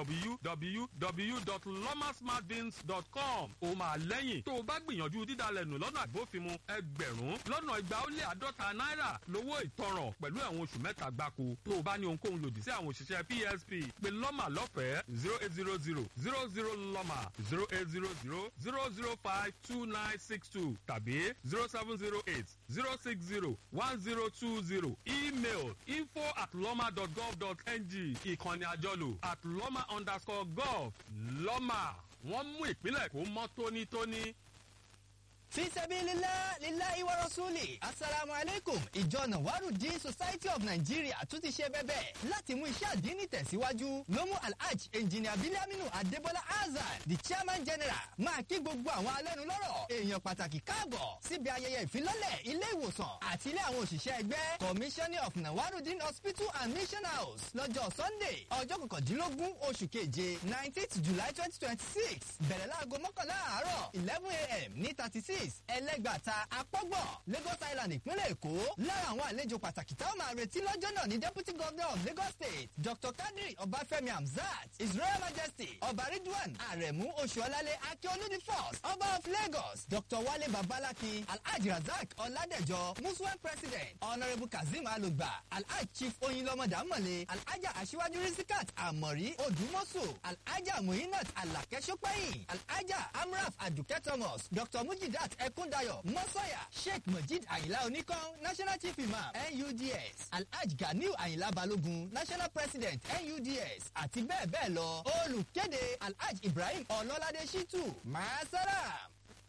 www.lomasmartbeans.com ó máa lẹ́yìn tó o bá gbìyànjú dídalẹ̀ nù lọ́nà àgbófinmu ẹgbẹ̀rún lọ́nà igba ó lé àádọ́ta náírà lówó ìtanràn pẹ̀lú ẹ̀wọ̀n oṣù mẹ́ta gbáko tó o bá ní ohunkóhun lòdì sí àwọn òṣìṣẹ́ psp pé lọ́mà lọ́fẹ̀ẹ́ zero eight zero zero zero zero lọ́mà zero eight zero zero zero zero five two nine six two tàbí zero seven zero eight zero six zero one zero two zero email info at lọ́mà dot gov dot ng ìkànnì àjọlò at lọ́mà underscore gov lọ́mà wọ́n mú ìpínlẹ̀ kó mọ́ tónítóní. fi sabilillah lillahi wa rasuli asalaamu aleykum ìjọ nawarudin society of nigeria tún ti ṣe bẹ́bẹ̀ láti mú iṣẹ́ àdínní tẹ̀síwájú ló mú alhaj engineer biliaminu adebola azan the chairman general máa kí gbogbo àwọn alẹ́nulọ́rọ̀ èèyàn pàtàkì káàbọ̀ síbi ayẹyẹ ìfilọ́lẹ̀ ilé ìwòsàn àti ilé àwọn òṣìṣẹ́ ẹgbẹ́ commissioner of nawarudin hospital and mission house lọ́jọ́ sunday ọjọ́ kọkàndínlógún oṣù keje nineteenth july twenty twenty six bẹ̀rẹ̀ láago mọ́kànlá àárọ̀ eleven a.m. ní thirty six ẹlẹ́gbàta apọ́gbọ̀n lagos island ìpínlẹ̀ èkó lára àwọn àlejò pàtàkì táwọn máa retí lọ́jọ́ náà ní deputy governor of lagos state dr kadri ọbáfẹ́mi hamzat his royal majesty ọba ridwan aremu oṣuọlálẹ akíolúdi first ọba of lagos dr wale babalaki alhaji razak ọládẹjọ muslim president honourable kazeem alugba alhaji chief oyinlọmọdàmọlẹ alhaja aṣíwájú risikat amori odùmọ̀sù alhaja muhinat alakẹ́sọ́pẹ́yìn alhaja amraf adukẹ́ thomas dr mujidat ẹkúndayọ̀ mọ́sọ̀yà sheikh mojid ayinla oníkan national chief imam nuds alhaj ganiu ayinla balogun national president nuds àti bẹ́ẹ̀ bẹ́ẹ̀ lọ olùkéde alhaj ibrahim ọlọ́ládé shitu maasalam.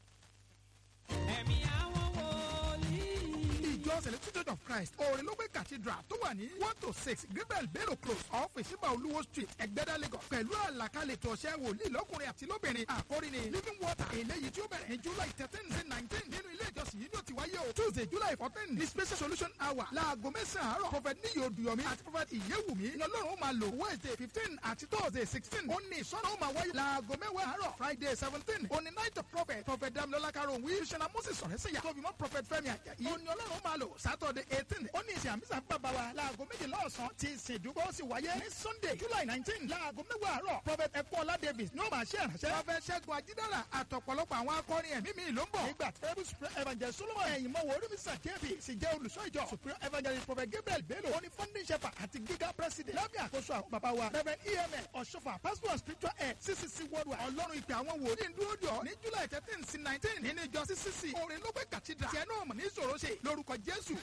ẹ̀mí àwọn wòlíì. ìjọ celestial church of christ òrìlógbé cathedral tó wà ní one to six greenbelt bello close off ìsìnbà olúwo street ẹgbẹ́dá lagos pẹ̀lú àlàkalẹ̀ tọ̀ṣẹ́ wòlíì lọ́kùnrin àti lóbìnrin àkórí ni living water eléyìí tí ó bẹ̀rẹ̀ ní july thirteen sí nineteen nínú ilé ìjọsìn yìí ni ó ti wáyé o tuesday july fourteen ní special solution hour láago mẹ́sàn-án àárọ̀ prophet níyì odùyọ̀mí àti prophet ìyẹ́wùmí ni ọlọ́run ó máa lò wednesday fifteen àti thursday sixteen ó ní ìsọ̀nà ó máa wáyé láago mẹ́wàá àárọ̀ friday seventeen ó ní night of prophet prophet damilola karol wí ṣẹlá moses sọ̀rẹ́sẹ̀yà tóbi mọ́ prophet fẹ́mi àjàyí ó ní ọlọ́run ó máa lò saturday eighteen ó ní ìsìn àmísà bàbá wa láago méjìlá ọ̀sán tí ìsìn ìdúgbò sì wáyé ní sunday july nineteen láago mẹ́wàá àárọ̀ prophet ẹ̀kọ́lá davis ní ó máa ṣe ìránṣẹ́ prophet ṣẹ́gun ajídára àtọ̀pọ̀lọpọ̀ àwọn akọrin ẹ̀mí mi ló ń bọ̀ nígbà tẹ́bù supreme evangelist solomon ẹ̀yìn mọ́wọ́ orímísà jẹ́bi sì jẹ́ olùṣọ́ ìjọ supreme evangelist prophet gabriel bello ó ní funding shepherd àti giga president lábẹ́ àkóso àwọn bàbá wa reverend emn ọ̀ṣọ́fà pastor and spiritual head ccc worldwide ọlọ́run ìpè àwọn wòlíì ń dúró dọ̀ ní july thirteen sí nineteen nínú ìjọ ccc orin ló gbé cathedral tiẹ̀ náà mọ̀ ní ìṣòro ṣe lórúkọ jésù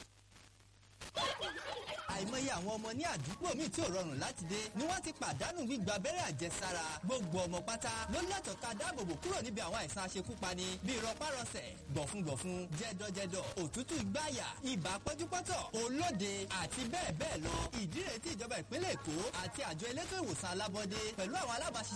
àìmọye àwọn ọmọ ní àdúgbò míì tí ò rọrùn láti dé ni wọ́n ti pàdánù gbígba abẹ́rẹ́ àjẹsára gbogbo ọmọ pátá ló lẹ́tọ̀ọ́ ká dáàbòbò kúrò níbi àwọn àìsàn aṣekúpani bíi rọpárọsẹ̀ gbọ̀fúngbọ̀fún jẹ́dọ̀jẹ́dọ̀ òtútù ìgbáyà ibà pọ́njúpọ́tọ̀ olóde àti bẹ́ẹ̀ bẹ́ẹ̀ lọ ìdí rèé tí ìjọba ìpínlẹ̀ èkó àti àjọ elétò ìwòsàn alábọ́dé pẹ̀lú àwọn alábàáṣiṣẹ́